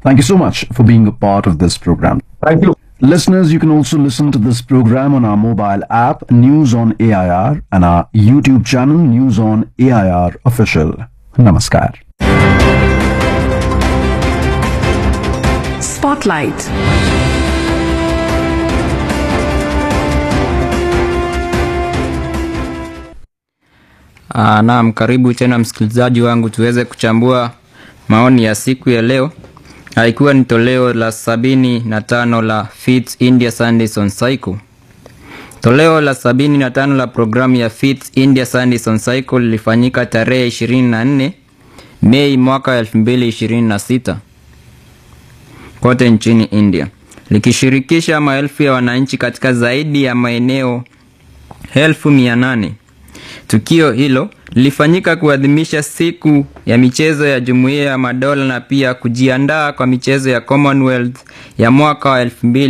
Thank you so much for being a part of this program. Thank you. Listeners, you can also listen to this program on our mobile app, News on AIR, and our YouTube channel, News on AIR Official. Namaskar. Spotlight. Aa, naam, karibu tena msikilizaji wangu tuweze kuchambua maoni ya siku ya leo. Ah, Ikiwa ni toleo la sabini na tano la Fits India Sundays on Cycle. Toleo la sabini na tano la programu ya Fits India Sundays on Cycle lilifanyika tarehe 24 Mei mwaka 2026 kote nchini India, likishirikisha maelfu ya wananchi katika zaidi ya maeneo elfu mia nane. Tukio hilo lilifanyika kuadhimisha siku ya michezo ya Jumuiya ya Madola na pia kujiandaa kwa michezo ya Commonwealth ya mwaka wa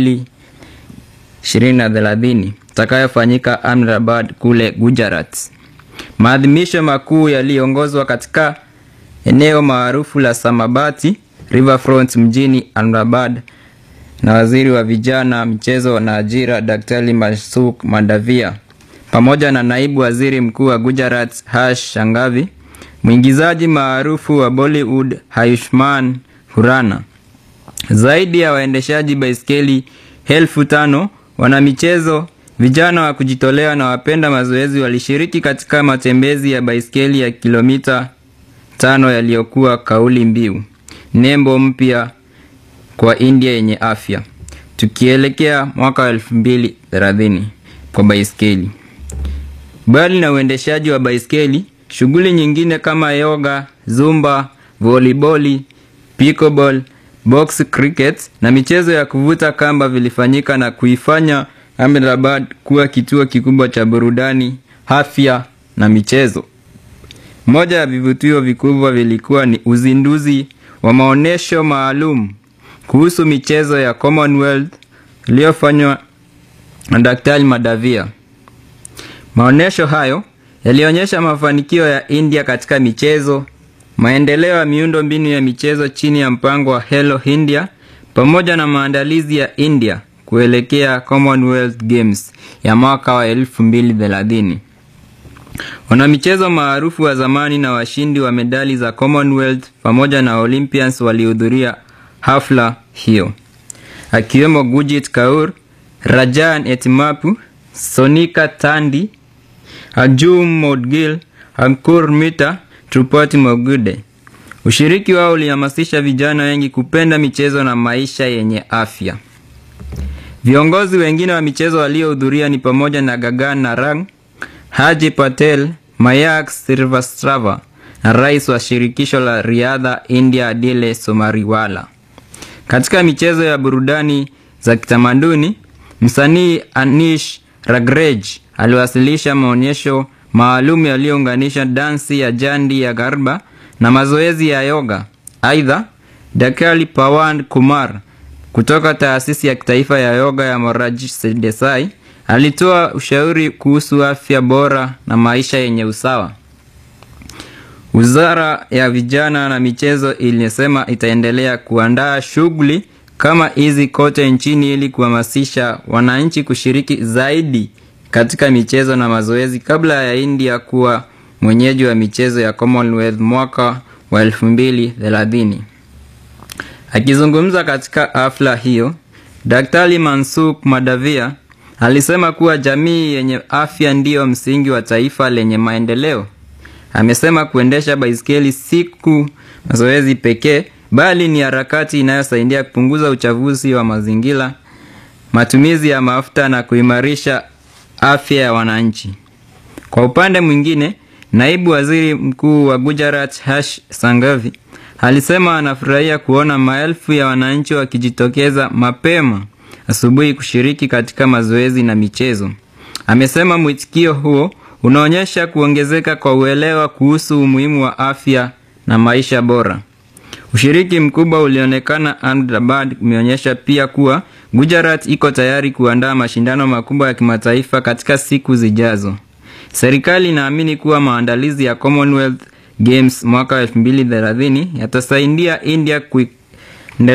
2030 itakayofanyika Ahmedabad kule Gujarat. Maadhimisho makuu yaliongozwa katika eneo maarufu la Samabati Riverfront mjini Ahmedabad na waziri wa vijana, michezo na ajira Daktari Masuk Mandavia pamoja na naibu waziri mkuu wa Gujarat Harsh Shangavi, mwingizaji maarufu wa Bollywood Ayushmann Khurrana. Zaidi ya waendeshaji baiskeli elfu tano wanamichezo, vijana wa kujitolea na wapenda mazoezi walishiriki katika matembezi ya baiskeli ya kilomita tano yaliyokuwa kauli mbiu nembo mpya kwa India yenye afya, tukielekea mwaka wa elfu mbili thelathini kwa baiskeli. Mbali na uendeshaji wa baiskeli, shughuli nyingine kama yoga, zumba, voliboli, pickleball, box cricket na michezo ya kuvuta kamba vilifanyika na kuifanya Ahmedabad kuwa kituo kikubwa cha burudani, afya na michezo. Moja ya vivutio vikubwa vilikuwa ni uzinduzi wa maonyesho maalum kuhusu michezo ya Commonwealth iliyofanywa na Daktari Madavia. Maonyesho hayo yalionyesha mafanikio ya India katika michezo, maendeleo ya miundo mbinu ya michezo chini ya mpango wa Hello India pamoja na maandalizi ya India kuelekea Commonwealth Games ya mwaka wa 2030. Wanamichezo maarufu wa zamani na washindi wa medali za Commonwealth pamoja na Olympians walihudhuria hafla hiyo, akiwemo Gurjit Kaur, Rajan Etimapu, Sonika Tandi, Arjun Modgil, Ankur Mita, Trupati Mogude. Ushiriki wao ulihamasisha vijana wengi kupenda michezo na maisha yenye afya. Viongozi wengine wa michezo waliohudhuria ni pamoja na Gagan Narang, Haji Patel, Mayak Srivastava na rais wa shirikisho la riadha India Adile Somariwala. Katika michezo ya burudani za kitamaduni, msanii Anish Ragrej aliwasilisha maonyesho maalum yaliyounganisha dansi ya jandi ya garba na mazoezi ya yoga. Aidha, Daktari Pawan Kumar kutoka taasisi ya kitaifa ya yoga ya Moraji Desai alitoa ushauri kuhusu afya bora na maisha yenye usawa. Wizara ya vijana na michezo ilisema itaendelea kuandaa shughuli kama hizi kote nchini ili kuhamasisha wananchi kushiriki zaidi katika michezo na mazoezi kabla ya India kuwa mwenyeji wa michezo ya Commonwealth mwaka wa 2030. Akizungumza katika hafla hiyo, Daktari Mansuk Madavia alisema kuwa jamii yenye afya ndiyo msingi wa taifa lenye maendeleo. Amesema kuendesha baiskeli siku mazoezi pekee, bali ni harakati inayosaidia kupunguza uchafuzi wa mazingira, matumizi ya mafuta na kuimarisha afya ya wananchi. Kwa upande mwingine, naibu waziri mkuu wa Gujarat Harsh Sangavi alisema anafurahia kuona maelfu ya wananchi wakijitokeza mapema asubuhi kushiriki katika mazoezi na michezo. Amesema mwitikio huo unaonyesha kuongezeka kwa uelewa kuhusu umuhimu wa afya na maisha bora. Ushiriki mkubwa ulionekana Ahmedabad umeonyesha pia kuwa Gujarat iko tayari kuandaa mashindano makubwa ya kimataifa katika siku zijazo. Serikali inaamini kuwa maandalizi ya Commonwealth Games mwaka 2030 yatasaidia India kui-